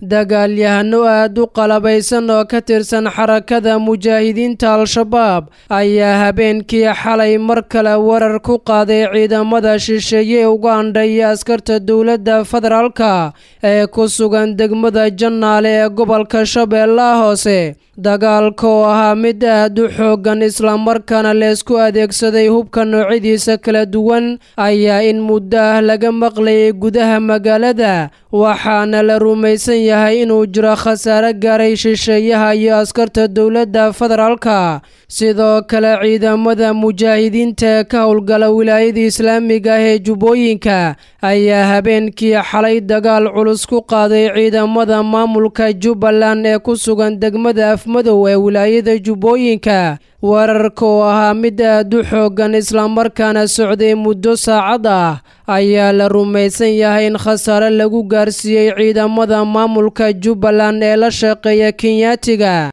dagaalyahano aad u qalabaysan oo ka tirsan xarakada mujaahidiinta al-shabaab ayaa habeenkii xalay mar kale warar ku qaaday ciidamada shisheeye ugandha iyo askarta dowladda federaalka ee ku sugan degmada jannaale ee gobolka shabeellaha hoose dagaalka oo ahaa mid aad u xooggan islamarkaana leesku adeegsaday hubka noocyadiisa kala duwan ayaa in muddo ah laga maqlayay gudaha magaalada waxaana la rumaysan yahay inuu jiro khasaare gaaray shisheeyaha iyo askarta dowladda federaalka sidoo kale ciidamada mujaahidiinta ee ka howlgala wilaayada islaamiga ah ee jubbooyinka ayaa habeenkii xalay dagaal culus ku qaaday ciidamada maamulka jubbaland ee ku sugan degmada afmadow ee wilaayada jubbooyinka weerarka oo ahaa mid aad u xooggan islamarkaana socday muddo saacad ah ayaa la rumaysan yahay in khasaare lagu gaarsiiyey ciidamada maamulka jubbaland ee la shaqeeya kenyaatiga